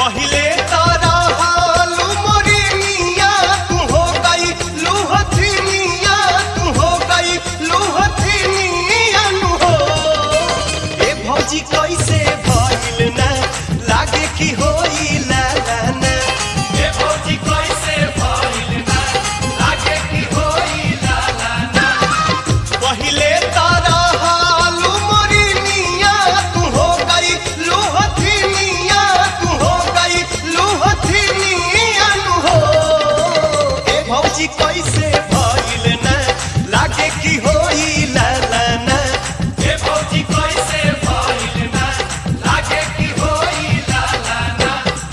पहिले तारा हालू मोरी मिया तू हो गई लूहथी मिया तू हो गई लूहथी मिया नु हो ए भौजी कैसे भइल ना लागे कि होई ला ला ना ए भौजी कैसे भइल ना लागे कि होई ला ला ना पहिले तारा हालू मोरी मिया तू हो गई लूहथी मिया तू हो गई लूहथी मिया नु हो ए भौजी कैसे भइल ना लागे कि होई ला ला ना ए भौजी कैसे भइल ना लागे कि होई ला ला ना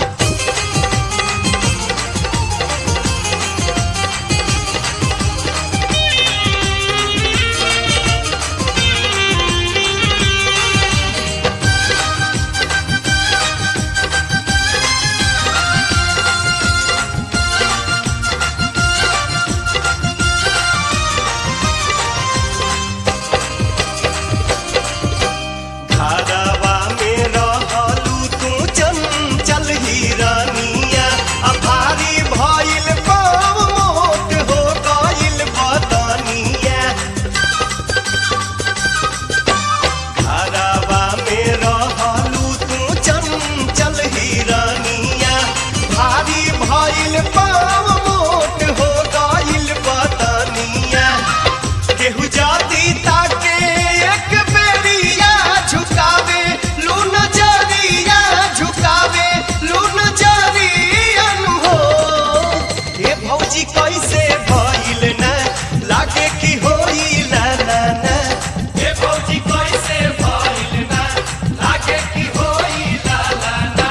घरवा में रहलू तू चंचल हिरनिया आ भारी भइल पाव मोट हो गइल बदनिया घरवा में रहलू तू चंचल हिरनिया भारी भइल पाव मोट हो गइल बदनिया केहू जाति ताके एक बेरिया झुकावे लू नजरिया झुकावे लू नजरिया नु हो ए भौजी कैसे भइल ना लागे कि होई ला ला ना ए भौजी कैसे भइल ना लागे कि होई ला ला ना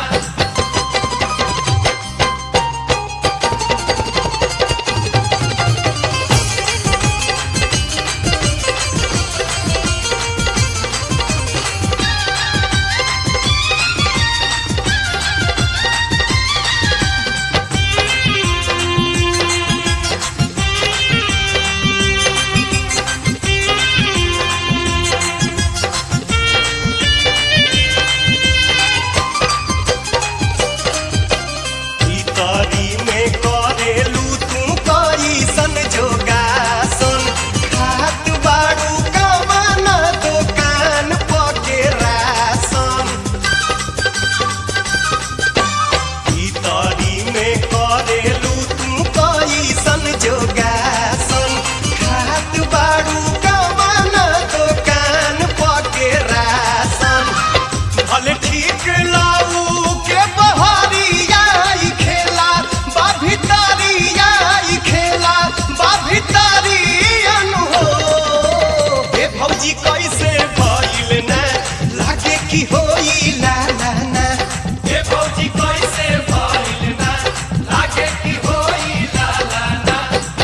भीतरी में करेलू तू कैसन जोगासन खात बाड़ू कमाना दुकान पके रासन भीतरी में करेलू तू कैसन जोगासन खात बाड़ू कमाना दुकान पके रासन भले ठीक लाऊ के बहरिया ई खेला बा भितरिया ई खेला बा भितरिया नु हो ए भौजी कैसे भइल ना लागे कि होई ला ला ना ए भौजी कैसे भइल ना लागे कि होई ला ला ना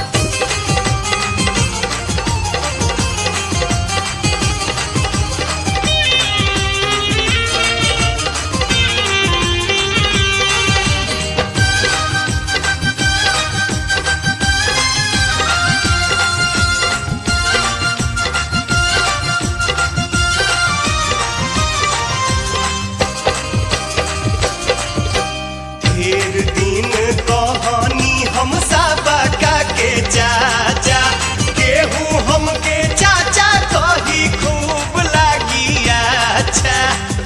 ढेर दिन कहानी हम सबका के चाचा केहू हमके चाचा कही खूब लागी अच्छा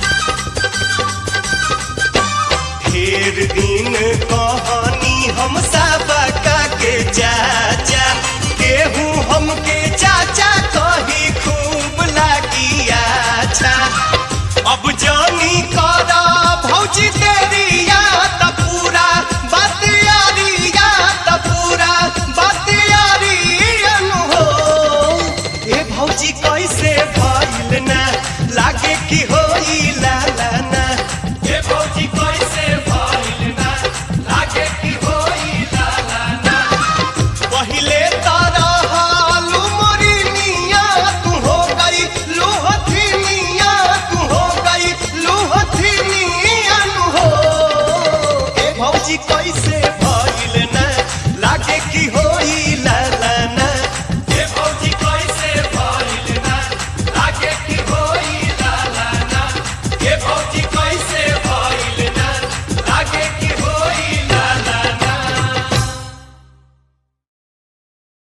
ढेर दिन कहानी हम सबका के चाचा केहू हमके चाचा कही खूब लागी अच्छा अब जानी करा भौजी तेरिया त पूरा बात यारिया त पूरा बात यारिया नु हो ए भौजी कैसे भइल ना लागे कि होई ला ला ना ए भौजी कैसे भइल ना लागे कि होई ला ला ना पहिले तारा हालू मोरी मिया तू हो गई लूहथी मिया तू हो गई लूहथी मिया नु हो ए भौजी कैसे